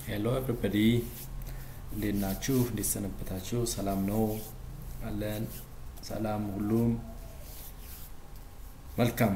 ሄሎ ኤቭሪበዲ እንዴት ናችሁ? እንዴት ሰነበታችሁ? ሰላም ነው አለን። ሰላም ሁሉም መልካም።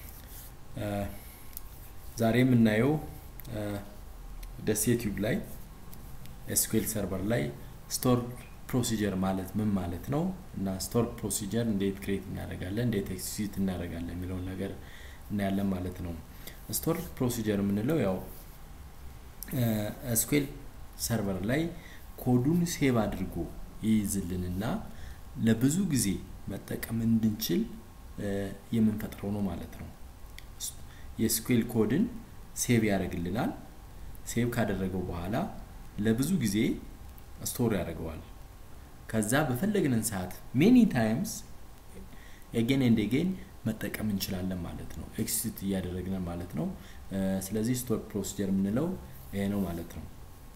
ዛሬ የምናየው ደሴ ቲዩብ ላይ ኤስኩኤል ሰርቨር ላይ ስቶር ፕሮሲጀር ማለት ምን ማለት ነው እና ስቶር ፕሮሲጀር እንዴት ክሬት እናደርጋለን፣ እንዴት ኤክሲኪዩት እናደርጋለን የሚለውን ነገር እናያለን ማለት ነው። ስቶር ፕሮሲጀር የምንለው ያው ኤስኩኤል ሰርቨር ላይ ኮዱን ሴቭ አድርጎ ይይዝልንና ለብዙ ጊዜ መጠቀም እንድንችል የምንፈጥረው ነው ማለት ነው። የኤስኩኤል ኮድን ሴቭ ያደርግልናል። ሴቭ ካደረገው በኋላ ለብዙ ጊዜ ስቶር ያደርገዋል። ከዛ በፈለግንን ሰዓት ሜኒ ታይምስ ኤጌን ኤንድ ኤጌን መጠቀም እንችላለን ማለት ነው። ኤክሲት እያደረግን ማለት ነው። ስለዚህ ስቶር ፕሮሲጀር የምንለው ይሄ ነው ማለት ነው።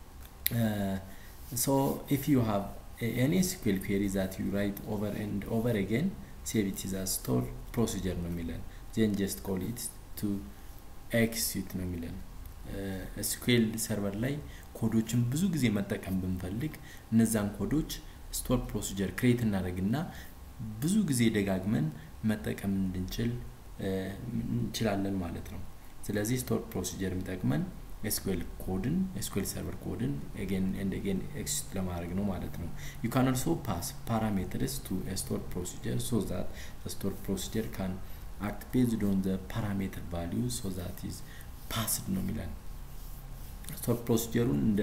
ሶ ኢፍ ዩ ሃቭ ኤኒ ኤስኩኤል ኩዌሪ ዛት ዩ ራይት ኦቨር ኤንድ ኦቨር አጌን ሴቭ ኢት ኢዝ ስቶር ፕሮሲጀር ነው የሚለን ዜን ጀስት ኮል ኢት ቱ ኤክሲት ነው የሚለን ኤስኩኤል ሰርቨር ላይ ኮዶችን ብዙ ጊዜ መጠቀም ብንፈልግ እነዛን ኮዶች ስቶር ፕሮሲጀር ክሬት እናደርግና ብዙ ጊዜ ደጋግመን መጠቀም እንድንችል እንችላለን ማለት ነው። ስለዚህ ስቶር ፕሮሲጀር የሚጠቅመን ኤስኩኤል ኮድን ኤስኩኤል ሰርቨር ኮድን ኤጌን ኤንድ ኤጌን ኤክሲት ለማድረግ ነው ማለት ነው። ዩ ካን ኦልሶ ፓስ ፓራሜትርስ ቱ ስቶር ፕሮሲጀር ሶ ዛት ስቶር ፕሮሲጀር ካን አክት ቤዝድ ኦን ዘ ፓራሜትር ቫሊዩ ሶ ዛት ኢዝ ፓስድ ነው የሚለን ስቶር ፕሮሲጀሩን እንደ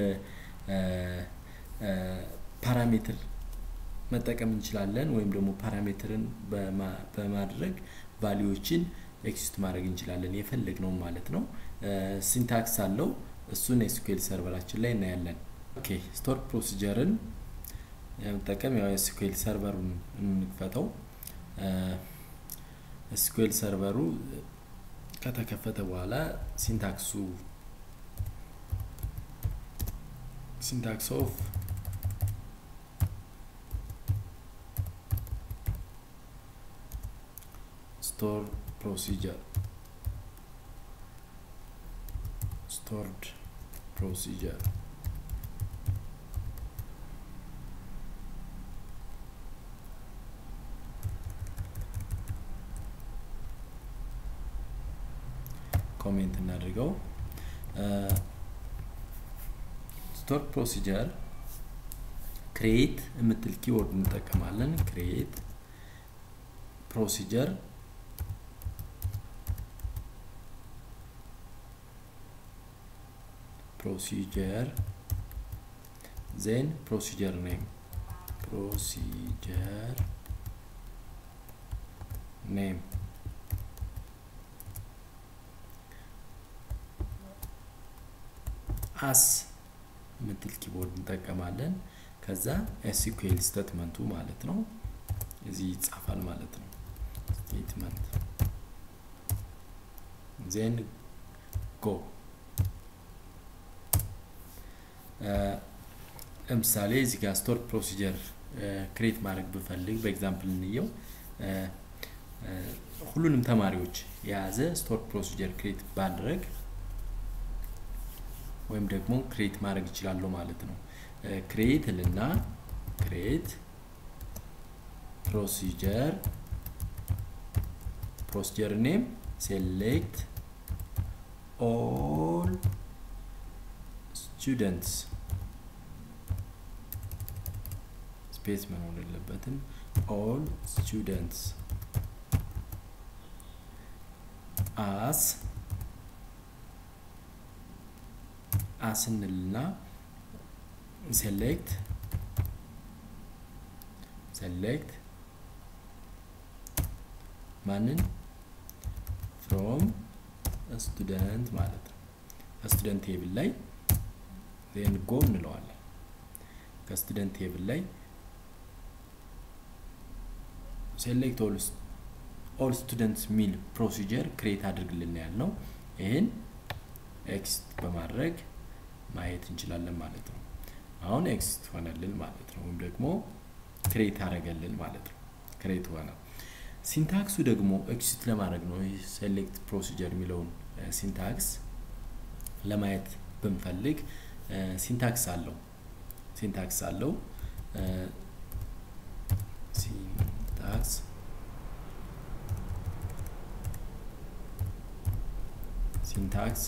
ፓራሜትር መጠቀም እንችላለን ወይም ደግሞ ፓራሜትርን በማድረግ ቫሊዎችን ኤክሲት ማድረግ እንችላለን የፈለግነው ማለት ነው። ሲንታክስ አለው እሱን ኤስኩኤል ሰርቨራችን ላይ እናያለን። ኦኬ ስቶር ፕሮሲጀርን የመጠቀም ያው ኤስኩኤል ሰርቨሩን እንክፈተው። ኤስኩኤል ሰርቨሩ ከተከፈተ በኋላ ሲንታክሱ ሲንታክስ ኦፍ store procedure stored procedure ኮሜንት እናድርገው ስቶር ፕሮሲጀር ክሬት የምትል ኪወርድ እንጠቀማለን ክሬት ፕሮሲጀር procedure then procedure name procedure name አስ ምትል ኪቦርድ እንጠቀማለን ከዛ ኤስኩኤል ስቴትመንቱ ማለት ነው እዚህ ይጻፋል ማለት ነው ስቴትመንት ዜን ጎ ለምሳሌ እዚህ ጋር ስቶር ፕሮሲጀር ክሬት ማድረግ ብፈልግ በኤግዛምፕል እንየው ሁሉንም ተማሪዎች የያዘ ስቶር ፕሮሲጀር ክሬት ባድረግ ወይም ደግሞ ክሬት ማድረግ ይችላለሁ ማለት ነው። ክሬት ልና ክሬት ፕሮሲጀር ፕሮሲጀር ኔም ሴሌክት ኦል ስቱደንትስ ስፔስ መኖር የለበትም። ኦል ስቱደንትስ አስ አስ እንልና ሴሌክት ሴሌክት ማንን ፍሮም ስቱደንት ማለት ነው። ከስቱደንት ቴብል ላይ ዜን ጎ እንለዋለን። ከስቱደንት ቴብል ላይ ሴሌክት ኦል ስቱደንትስ ሚል ፕሮሲጀር ክሬት አድርግልን ያልነው ይህን ኤክስት በማድረግ ማየት እንችላለን ማለት ነው። አሁን ኤክስት ሆነልን ማለት ነው፣ ወይም ደግሞ ክሬት አደረገልን ማለት ነው። ክሬት ሆነ። ሲንታክሱ ደግሞ ኤክሲት ለማድረግ ነው። ይህ ሴሌክት ፕሮሲጀር የሚለውን ሲንታክስ ለማየት ብንፈልግ ሲንታክስ አለው ሲንታክስ አለው ሲንታክስ ሲንታክስ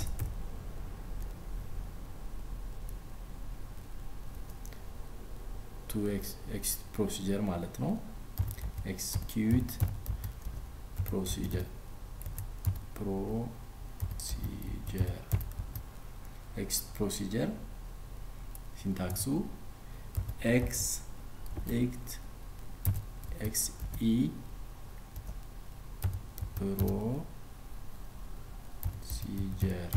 ቱ ኤክስ ፕሮሲጀር ማለት ነው ኤክስኪዩት ፕሮሲጀር ፕሮሲጀር ኤክስ ፕሮሲጀር ሲንታክሱ ኤክስ ኤክት ኤክስ ኢ ፕሮሲጀር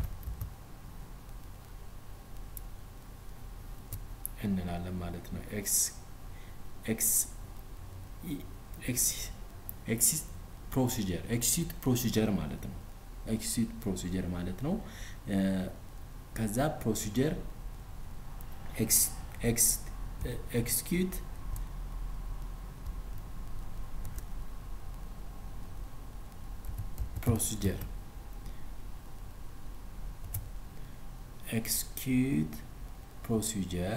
እንላለን ማለት ነው። ኤክስ ኤክስ ኤክስ ኤክሲት ፕሮሲጀር ኤክሲት ፕሮሲጀር ማለት ነው። ኤክሲት ፕሮሲጀር ማለት ነው። ከዛ ፕሮሲጀር ኤክስኪዩት ፕሮሲጀር ኤክስኪዩት ፕሮሲጀር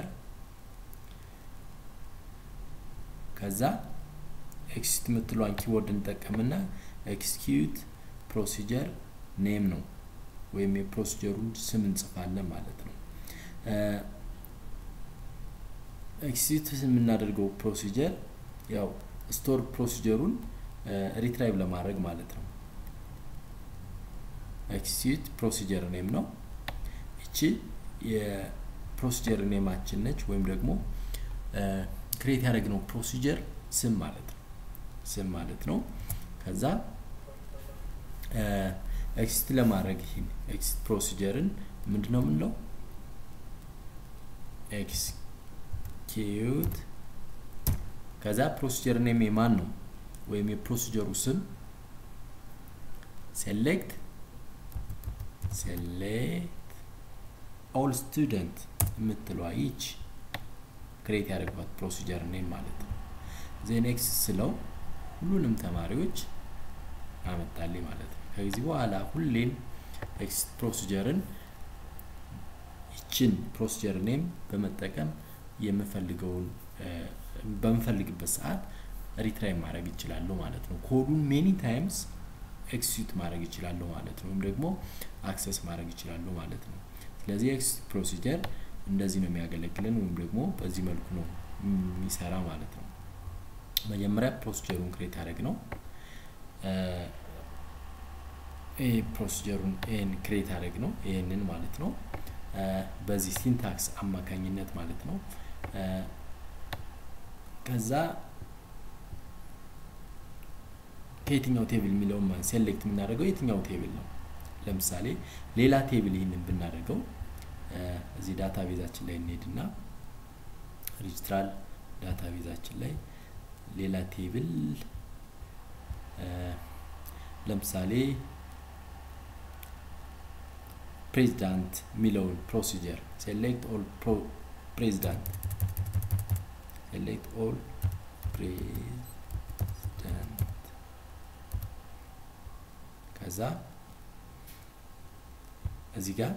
ከዛ ኤክሲት የምትሏን ኪወርድ እንጠቀምና ኤክስኪዩት ፕሮሲጀር ኔም ነው ወይም የፕሮሲጀሩን ስም እንጽፋለን ማለት ነው። ኤክሲት የምናደርገው ፕሮሲጀር ያው ስቶር ፕሮሲጀሩን ሪትራይቭ ለማድረግ ማለት ነው። ኤክሲት ፕሮሲጀር ኔም ነው። ይቺ የፕሮሲጀር ኔማችን ነች ወይም ደግሞ ክሬት ያደረግነው ፕሮሲጀር ስም ማለት ነው። ስም ማለት ነው። ከዛ ኤክሲት ለማድረግ ይህን ኤክሲት ፕሮሲጀርን ምንድን ነው የምንለው? ኤክስኪዩት ከዛ ፕሮሲጀር ኔም የማን ነው ወይም የፕሮሲጀሩ ስም ሴሌክት ሴሌክት ኦል ስቱደንት የምትለዋ ይች ክሬት ያደርጓት ፕሮሲጀር ኔም ማለት ነው። ዜን ኤክስ ስለው ሁሉንም ተማሪዎች አመጣልኝ ማለት ነው። ከዚህ በኋላ ሁሌም ኤክስ ፕሮሲጀርን ይችን ፕሮሲጀር ኔም በመጠቀም የምፈልገውን በምፈልግበት ሰዓት ሪትራይ ማድረግ ይችላሉ ማለት ነው። ኮዱን ሜኒ ታይምስ ኤክሲዩት ማድረግ ይችላሉ ማለት ነው። ወይም ደግሞ አክሰስ ማድረግ ይችላሉ ማለት ነው። ስለዚህ ኤክስ ፕሮሲጀር እንደዚህ ነው የሚያገለግለን ወይም ደግሞ በዚህ መልኩ ነው የሚሰራ ማለት ነው። መጀመሪያ ፕሮሲጀሩን ክሬት ያደረግ ነው። ይህ ፕሮሲጀሩን ይህን ክሬት ያደረግ ነው ይህንን ማለት ነው። በዚህ ሲንታክስ አማካኝነት ማለት ነው። ከዛ ከየትኛው ቴብል የሚለውን ሴሌክት የምናደርገው የትኛው ቴብል ነው። ለምሳሌ ሌላ ቴብል ይህንን ብናደርገው እዚህ ዳታ ቤዛችን ላይ እንሄድና ሪጅስትራል ዳታ ቤዛችን ላይ ሌላ ቴብል ለምሳሌ ፕሬዚዳንት የሚለውን ፕሮሲጀር ሴሌክት ኦል ፕሬዚዳንት ሴሌክት ኦል ፕሬዚዳንት ከዛ እዚህ ጋር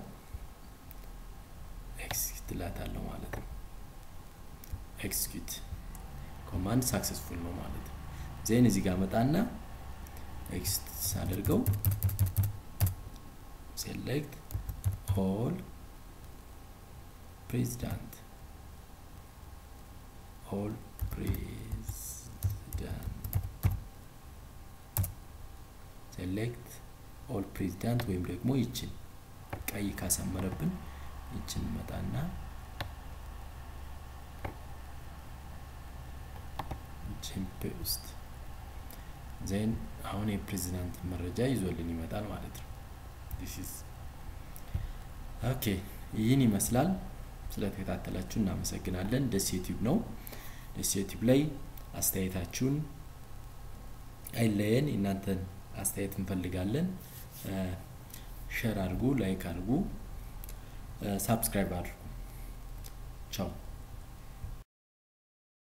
ኤክስኪዩት ላታለሁ ማለት ነው። ኤክስኪዩት ኮማንድ ሳክሰስፉል ነው ማለት ነው። ዜን እዚህ ጋር መጣና ኤክስት ሳደርገው ሴሌክት ኦል ፕሬዚዳንት ኦል ፕሬዚዳንት ሴሌክት ኦል ፕሬዚዳንት ወይም ደግሞ ይችን ቀይ ካሰመረብን ይችን መጣና ይችን ፔስት ዜን አሁን የፕሬዚዳንት መረጃ ይዞልን ይመጣል ማለት ነው። ዲስ ኦኬ ይህን ይመስላል። ስለተከታተላችሁ እናመሰግናለን። ደስ ዩቲዩብ ነው። ደስ ዩቲዩብ ላይ አስተያየታችሁን አይለየን። እናንተን አስተያየት እንፈልጋለን። ሼር አድርጉ፣ ላይክ አድርጉ፣ ሳብስክራይብ አድርጉ። ቻው